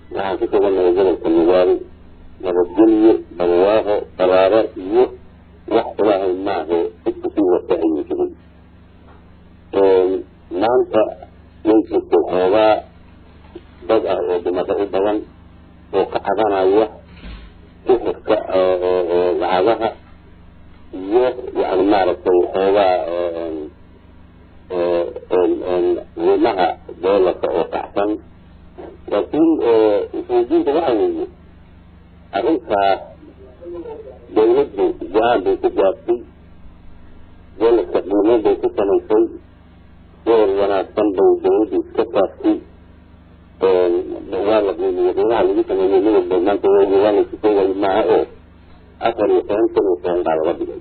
waxaan ku sugannahay gobolka nugaal nabadgelyo barwaaqo baraaro iyo wax ilaahay maahe cidka sii wata ayuu jiray maanta way jirtay xoogaa dad ah oo dhimasho u badan oo ka cadanaya sixirka lacagaha iyo yani maaragtay xoogaa qiimaha doolarka oo kacsan laakiin usuudiinta waxa weeye arrintaas dawladdu go-aan bay ku gaartay doolarka qiimo bay ku samaysay door wanaagsan bay dawladdu iska saartay waa la qiimiyo qiimaha lagu sameeyey midabba maanta waa la sukoowayo maaha oo afar iyo toban kun iyo toban baa laga dhigay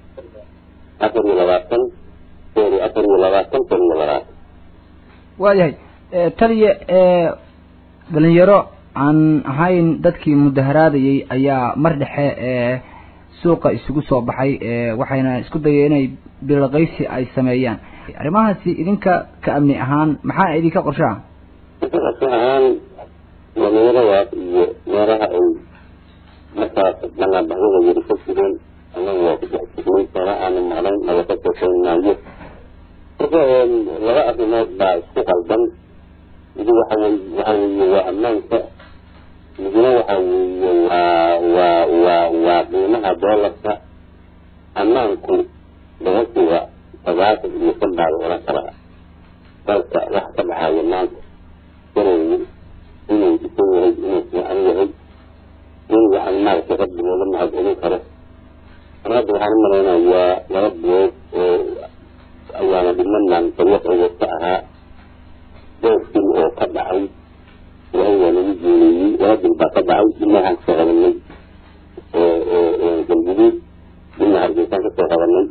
afar iyo labaatan sorry afar iyo labaatan kun iyo labaatan waayahay taliya dhalinyaro aan ahayn dadkii mudaharaadayay ayaa mar dhexe suuqa isugu soo baxay waxayna isku dayeen inay bilaqaysi ay sameeyaan arrimahaasi idinka ka amni ahaan maxaa idinka qorshaha qorsho ahaan dhalinyaradaas iyo meelaha ay markaas banaanbaxyada yari ka jireen anagu waa ku dhex jirnay sara aanu maqlayn naba ka sheekeynaayo marka laba arrimood baa isku qaldan midi waxa wey waxa weeye waa ammaanka midna waxa weeye waa waa waa waa qiimaha doolarka ammaanku boqolkiiba sagaatan iyo shan baa la oran karaa dalka wax ka dhaxaaya maanta inuu inuu isan yahay inuu fiican yahay in waxaan maaragtay rabbi looga mahadcelin karo mar hadda waxaan u malaynayaa laba bilood oo ayaana dhimanaan dariiqooda ka ahaa doorkii oo ka dhacay ilahay waa nagu guuleeyey laba bil baa ka dhacay dibna waxaan kasoo qabanay galguduud dibna hargeysaan kasoo qabanay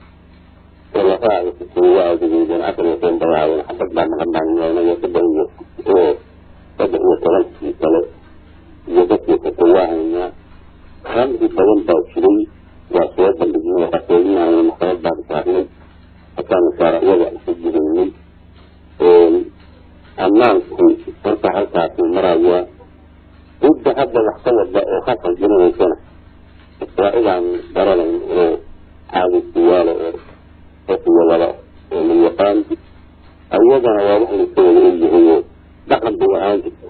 lafaha waa adegeydeen afar iyo toban bayaaween xabad baa maqan baan yeelnay saddex iyo oo saddex iyo tobankii kale iyo dadkii kata waa haynaa khamri badan baa jiray waa soo bandhignay qasoodinaya maxkamad baan saarnay hataan shaaraciyada isu jidaynay ammaanku marka halkaasuu marayaa cidda hadda wax ka wada oo ka qalbinaysana waa idaan garanayn oo caadisiyaalo oo qofkiyo wada oo la yaqaan ayadana waa wax layska wada ogyahay oo dhaqan bay ahaan jirta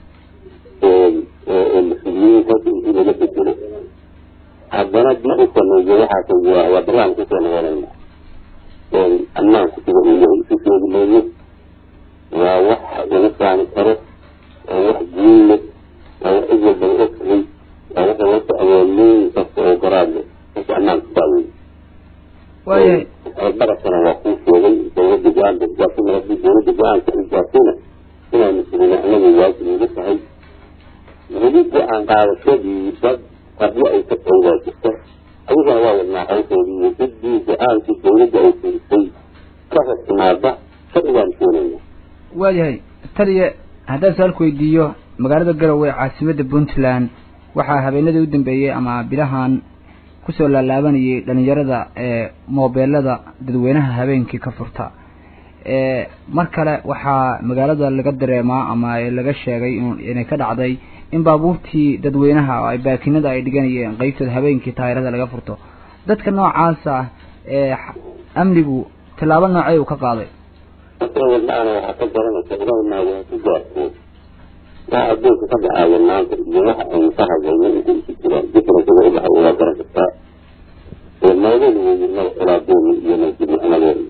oo mas-uuliyiinta intii laga bedelo haddana ma u sameeyo waxaas waa waa baraan kusoo noqonayna ammaanku sida uu yahay isu sheegi mayno waa wax lagu faani karo waa wax guul leh waa wax cid walba la ogtahay waa waxa loo socdoo leyn kasta oo garaad leh marka ammaanku saa weeye waayahay barasana waa kuu sheegay dawladda go-aan bay gaartay haddii dawladda go-aanka ay gaartayna inaa mas-uulina anagu waajib ugu tahay weli go-aan qaadashadii dad qabyo ay ka tahay waa jirta adigana waa wadnaa hawshoodii iyo ciddii go-aankii dawladda ay firisay ka hor timaada sharcigaan keenayna waayahay taliya haddaan su-aalku weydiiyo magaalada garowe ee caasimadda puntland waxaa habeenadii u dambeeyey ama bilahan kusoo laalaabanayay dhalinyarada ee moobeelada dadweynaha habeenkii ka furta mar kale waxaa magaalada laga dareemaa ama laga sheegay inay ka dhacday in baabuurtii dadweynaha oo ay baakinada ay dhiganayeen qeybtooda habeenkii taayirada laga furto dadka noocaas ah ee amnigu tallaabo noocey uu ka qaaday wadnaana waxaa ka garanaysa ilahay maaga ku gaarto waxa adduunka ka dhacaayo maanta iyo waxa aynu ka hadlayno inta isu jiraan differencega u dhaxa waa garan kartaa maadadu weeye mada xulaadooni iyo masjidna amadeeda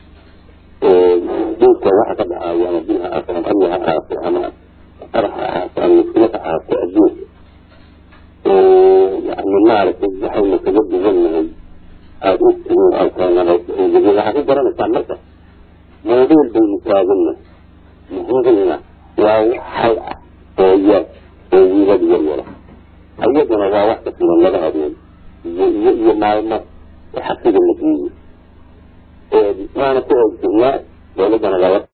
duulka waxa ka dhacaayo ama bil ha ahaato ama amni ha ahaato ama qarax ha ahaato ama muskilo ha ahaato adduunka yani maaragtay waxaynu kaga duwannahay aada u tihiin alkaanada waxaa ka garanaysaa marka mawduul baynu taaganna muhiimna waa wax hal ah oo yar oo wiilad yar yara ayaduna waa wax ka filan laba habeen iyo iyo iyo maalmo xabsiga la geeyo waana ku oogsanaa dowladdana laba